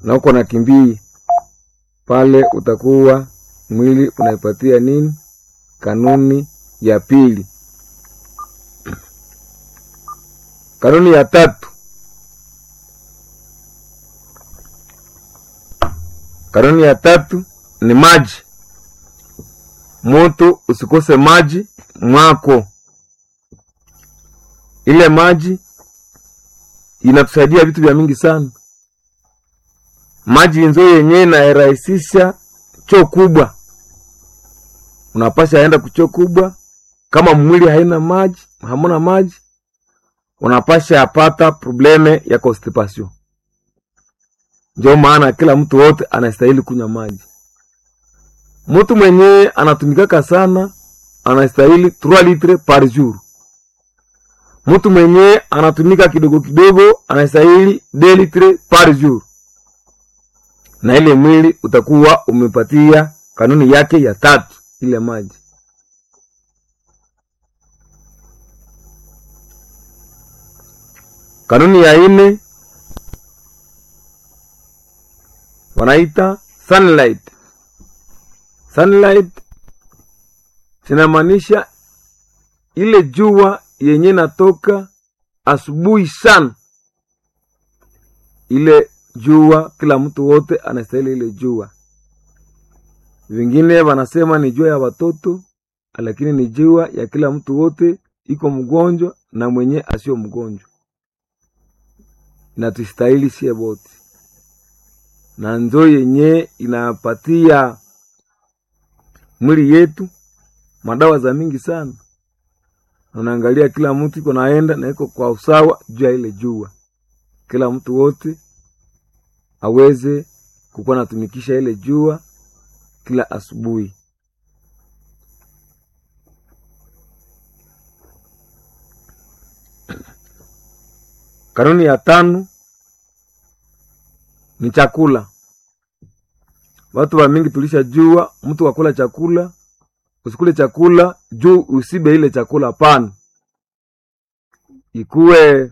na uko na kimbii pale, utakuwa mwili unaipatia nini? Kanuni ya pili. Kanuni ya tatu, kanuni ya tatu ni maji. Mutu usikose maji mwako. Ile maji inatusaidia vitu vya mingi sana. Maji nzo yenyewe inairahisisha choo kubwa. Unapasha aenda kuchoo kubwa, kama mwili haina maji, hamuna maji, unapasha apata probleme ya constipation. Ndio maana kila mtu wote anastahili kunywa maji. Mtu mwenyewe anatumikaka sana anastahili 3 litre par jour. Mtu mwenyewe anatumika kidogo kidogo anastahili 2 litre par jour, na ile mwili utakuwa umepatia kanuni yake ya tatu, ile maji. Kanuni ya ine wanaita sunlight. Sunlight sinamaanisha ile jua yenye natoka asubuhi sana. Ile jua kila mtu wote anastahili ile jua. Vingine wanasema ni jua ya watoto, lakini ni jua ya kila mtu wote, iko mgonjwa na mwenye asio mgonjwa, na tustahili sie wote, na njo yenye inapatia mwili yetu madawa za mingi sana. Unaangalia kila mtu iko naenda na iko kwa usawa juu ya ile jua, kila mtu wote aweze kukuwa natumikisha ile jua kila asubuhi. Kanuni ya tano ni chakula. Watu wa mingi tulisha jua mtu wakula chakula, usikule chakula juu usibe ile chakula. Hapana, ikuwe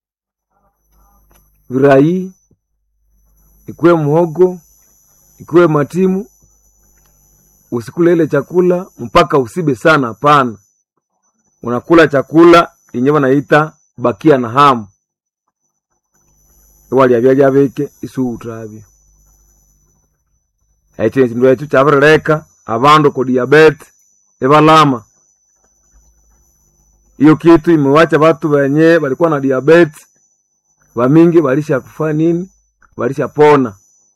virai, ikuwe mhogo, ikuwe matimu, usikule ile chakula mpaka usibe sana. Hapana, unakula chakula yenye wanaita bakia na hamu iwalya byalya bike isuutravyo ekyo ekindu ekyo kyabirileka abandu ku diabete ibalama iyo kitu imewacha batu benye balikuwa na diabete bamingi balisha kufa nini balisha pona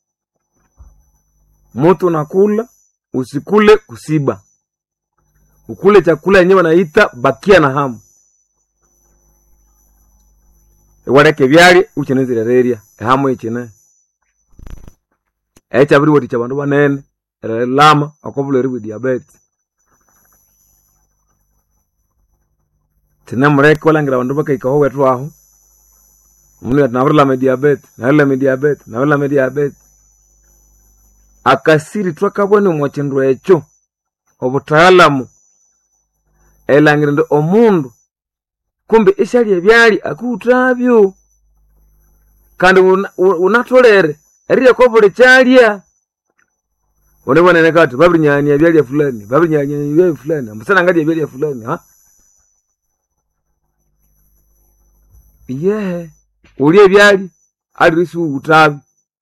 mutu nakula usikule kusiba ukule chakula yenye wanaita bakia na hamu iwaleke byali ukinezirererya ehamu ikine ekyabiriwathikya abandu banene erilama okobulhwere bwe diabete tinemuleke walangira abandu bakahikaho wethu aho omundu ati nabirilama ediabete nabirilama ediabete nabirilama ediabete akasiri twakabwene omu kindu ekyo obutaalamu erilhangira indi omundu kumbe isyalya ebyalya akuwuthabyo kandi wunatholere erirya kobuli kyalya unibonene kati babirinyanya ebyalya fulani babirinyanya ebyalya fulani ambusana ngalya ebyalya fulani ha yehe ulya ebyalya alire isiwuwuthabyo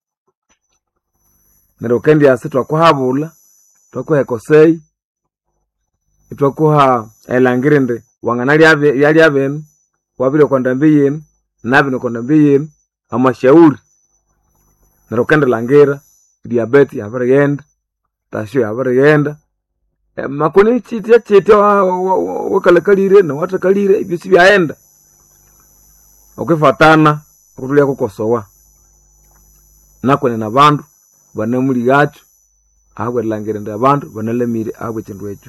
neryo wukendyasa twakuhabulha twakuha ekoseyi itwakuha erilhangira indi wanganalya byalya binu wabirya okwandambi yinu nabinu okwandambi yinu amashauri neryo wukendilangira diabete yabirighenda tasio yabirighenda makoni kyitya kyitya wakalakalire nawathakalire ebyosi byaghenda okwifatana okutholya kukosowa nakwenene nabandu banamulighakyo ahabwerilhangira indi abandu banalamire ahabwe ekindu ekyo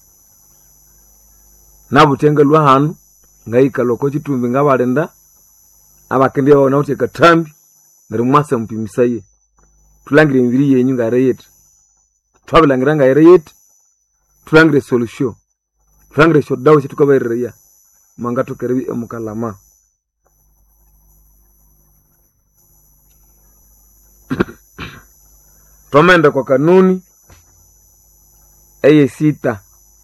nabuthya ngalwa hanu ngayikalha oko kitumbi ngabalinda abakendibya banawithe akathambi neryo mwasa mupimisaye thulhangire emibiri yenyu ngayiri yithi thwabilhangira ngayiri yithi thulhangire esolution thulhangire esyodawa esyathukabaherireya mwangathoka eribya imukalhama twamenda kwa kanuni eye sita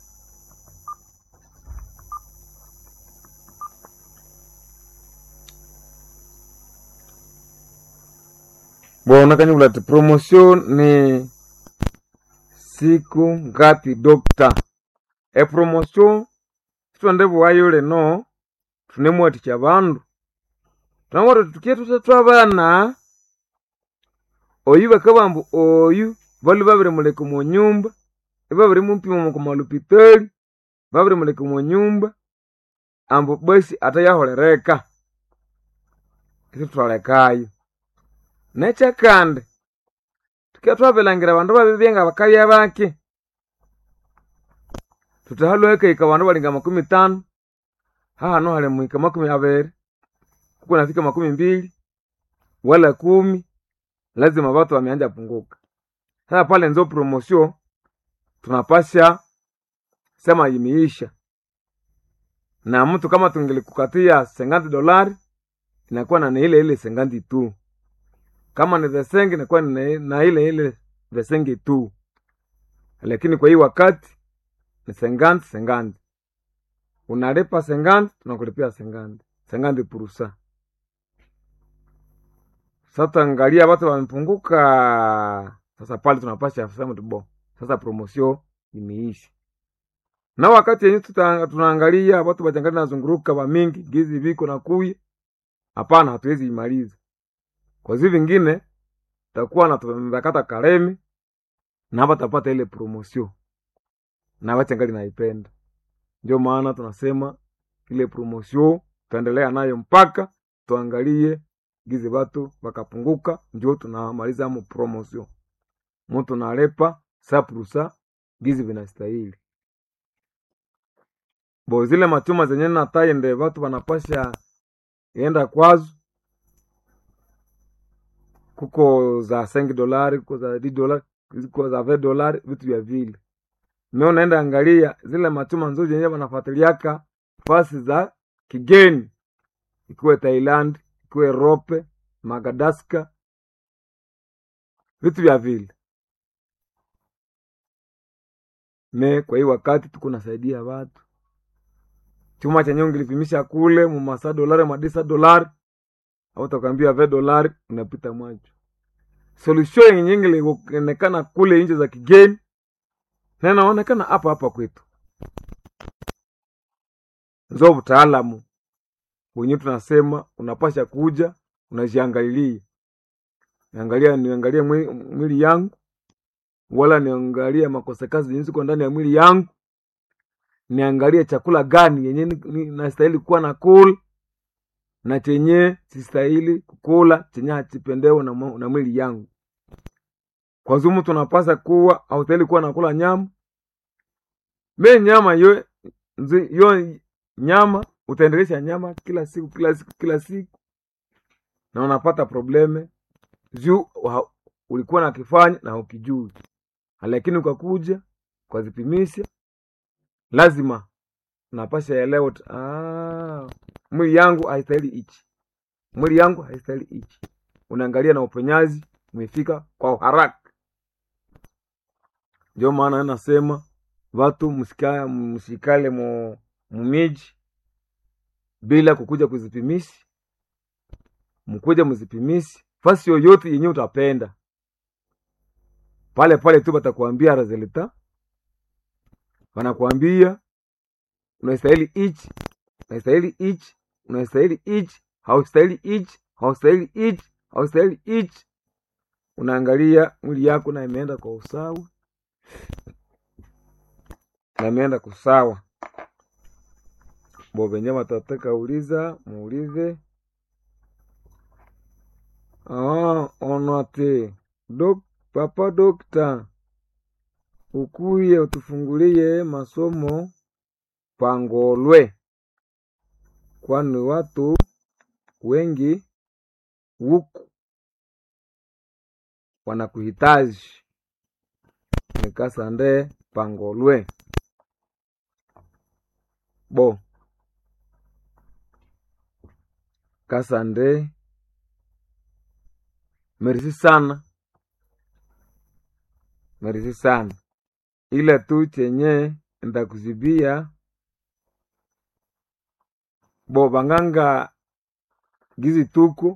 bona kanyivula ti promotion ni siku ngapi dokta epromotion sitwandevuwayo lino tunemwatikya bandu tunawati tukie tutatwa bana oyu bakabambu oyu bali babiri muleka mu nyumba ibabiri mupima ku malupitali babiri muleka mu nyumba ambu basi atayaholereka isitwalekayo nekyakandi tukia twabilangira abandu babibye nga bakalya bake tutahalwekaika abandu balinga makumi tano hahano hali mwika makumi abiri kukunafika makumi mbili wala kumi lazima watu wameanja punguka sasa pale nzo promosio tunapasha sema imeisha na mtu kama tungelikukatia senganti dolari inakuwa na ile ile senganti tu kama ni vesengi inakuwa ni na ile ile vesengi tu lakini kwa hii wakati ni senganti senganti unalipa senganti tunakulipia senganti senganti purusa sasa angalia watu wamepunguka sasa pale tunapasha sema tu bo sasa promosio imeisha na wakati yenye tuta- tunaangalia watu wachangali nazunguruka wa mingi gizi viko na kuya hapana hatuwezi imaliza kwa zi vingine takuwa na tumekata karemi na watapata ile promosio na wachangali naipenda ndio maana tunasema ile promosio tuendelea nayo mpaka tuangalie gizi watu wakapunguka njo tunamaliza mu promosio mtu nalepa saprusa gizi vinastahili bo zile machuma zenye nataye nde watu wanapasha enda kwazo kuko za sengi dolari kuko za di dolari kuko za ve dolari vitu vya vile me unaenda angalia zile machuma nzuri zenye wanafuatiliaka fasi za kigeni ikiwe thailand ikiwe erope magadaska vitu vya vile me kwa hii wakati tuko nasaidia watu chuma chenye ungilipimisha kule mumasa dolari madisa dolari au takwambia ve dolari unapita mwacho solution yenye ingilionekana kule nje za kigeni na inaonekana hapa hapa kwetu nzo utaalamu wenyewe tunasema unapasha kuja unajiangalilia niangalia niangalie mwi- mwili yangu wala niangalie makosa kazi yenye ziko ndani ya mwili yangu niangalie chakula gani yenye ni- ni- nastahili kuwa na kula na chenye sistahili kukula chenye hachipendewe na, mwa- na mwili yangu kwa zumu tunapasa kuwa haustahili kuwa nakula nyama me nyama yo, nzi, yo nyama utaendelesha nyama kila siku kila siku kila siku na unapata probleme juu wa- ulikuwa nakifanya na ukijui lakini ukakuja ukazipimisha lazima napasha elewa ut- ah, mwili yangu haistahili ichi mwili yangu haistahili ichi unaangalia na uponyaji umefika kwa haraka ndio maana nasema watu msika- msikale mu mumiji bila kukuja kuzipimisi mkuja mzipimisi fasi yoyote yenye utapenda pale pale tu batakuambia resulta wanakuambia unastahili ichi unastahili ichi unastahili ichi haustahili ichi haustahili ichi haustahili ichi unaangalia mwili yako na imeenda kwa usawa na imeenda kusawa bo venye watataka uliza muulize ah, onate dok, papa dokta ukuye utufungulie masomo pangolwe kwani watu wengi huku wanakuhitaji nikasande pangolwe bo kasande merisi sana merisi sana ile tu chenye ndakuzibia bo banganga gizi tuku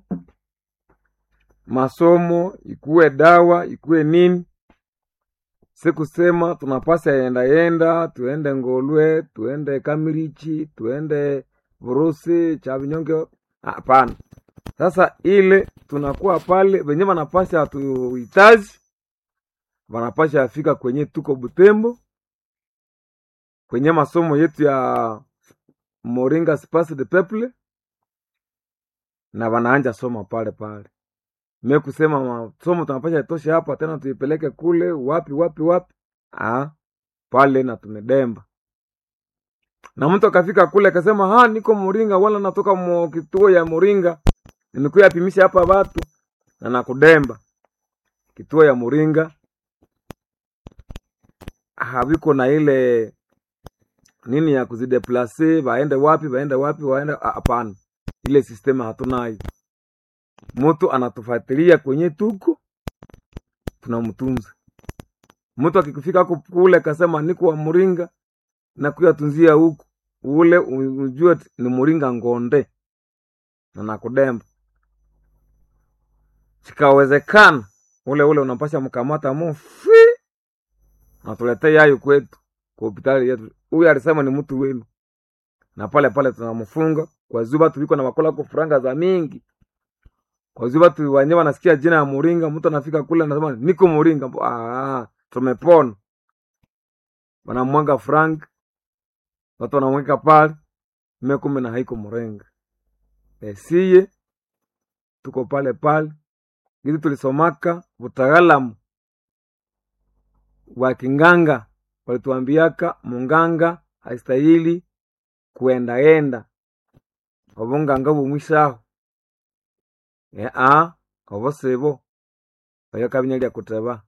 masomo ikuwe dawa ikuwe nini sikusema tunapasa yenda yenda tuende ngolwe tuende kamirichi tuende vurusi cha vinyonge hapana sasa ile tunakuwa pale venye vanapasha hatuhitaji vanapasha afika kwenye tuko butembo kwenye masomo yetu ya moringa spas de peuple na wanaanja soma pale pale me kusema masomo tunapasha itoshe hapa tena tuipeleke kule wapi wapi wapi ah, pale na tumedemba na mtu akafika kule akasema ha niko moringa wala natoka mo kituo ya moringa nimekuya pimisha hapa watu na nakudemba kituo ya moringa haviko na ile nini ya kuzideplase waende wapi waende wapi waende ah, hapana ile sistema hatunayo mtu anatufuatilia kwenye tuko tunamtunza mtu akikufika huko kule kasema niko wa muringa na kuyatunzia huku ule u- ujue ati ni muringa ngonde na nakudemba chikawezekana ule ule unapasha mkamata mufi natuletea yayo kwetu kwa hospitali yetu huyu alisema ni mtu wenu na pale pale tunamfunga kwa zuba tuliko na makola ko franga za mingi kwa zuba tu wenyewe wanasikia jina ya muringa mtu anafika kule anasema niko muringa Mbo, ah, tumepona wanamwanga frank watu wanamweka pale me kumbe na haiko murenga esiye tuko pale pale gizi tulisomaka utaalamu wa kinganga walituambiaka munganga haistahili kuendaenda obunganga bumwisaho ea obo sibo oyo kabinya lya kuteba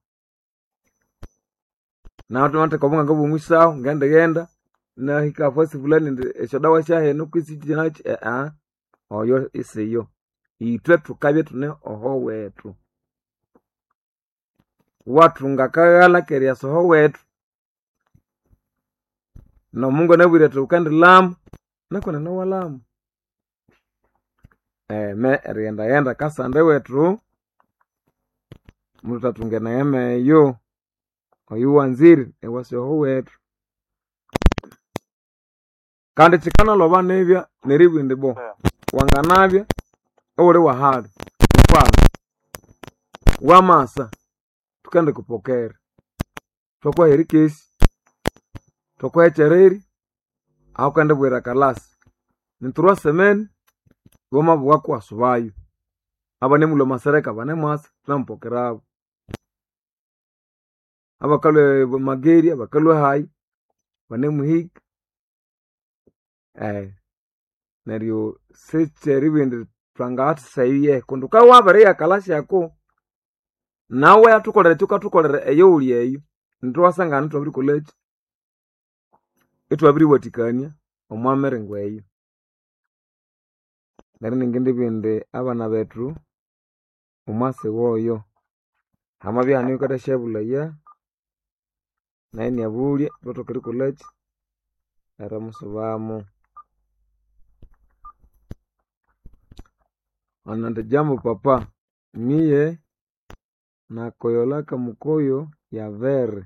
nawatumate obunganga bumwisaho ngende genda nahika fosi fulani ndi esyo dawa syahenu kwisitinachi ea oyo isiyo itwe tukabye tune oho wetu watunga kaghala kerya soho wetu nomungu nabwire ti ukendi lamu nakona nawalamu eh, me eriyendaghenda kasande wetu mutatunge neema eyo oyu wanziri ewasyoho wetu kandi chikanaloba nibya neribwindi bo wanganabya owuli wahali mfano wamasa tukende kupokera twakwaheri kesi twakwahechereri aho kende bwira kalasi ninturwa semeni goma bwako asubayo abane mulo masereka bane mwasa tunamupokerabo abakalwe mageri abakalwe hayi bane muhika eh neryo secheri bindi twangati saiye kundi ukawabere kalasi yako nawe atukolere tukatukolere eyo uli eyo nitwasangana twabirikoleki itwabiriwatikania omwamiringo eyo neryo ningindi bindi abana bethu omwasi woyo hamabya hanu yukathashabulaya naye niabulya twathoka erikoleki erimusubamu anandi jambo papa miye nakoyolaka mukoyo ya vere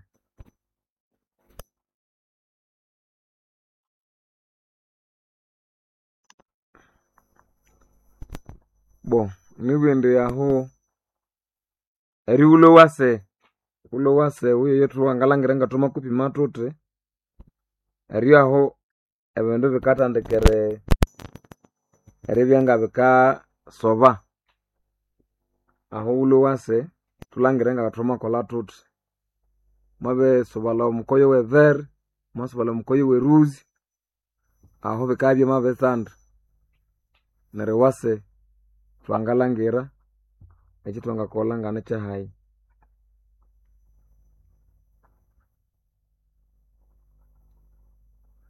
bo nibindi aho eri ulo wase ulo wase uyo yetu wangalangire ngathoma kupima thuthi eryo aho ebindu bikathandikire eribya nga bikasoba aho ulo wase tulangire nga thumakolha thuthi mwabisobala omukoyo wevere mwasobala omukoyo weruzi aho bikabya byamabitsanda neryo wase twangalangira ekithwangakolha nganikyahayi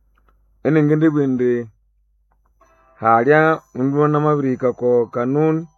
eningindi bindi halya mundu namabirihika ko kanuni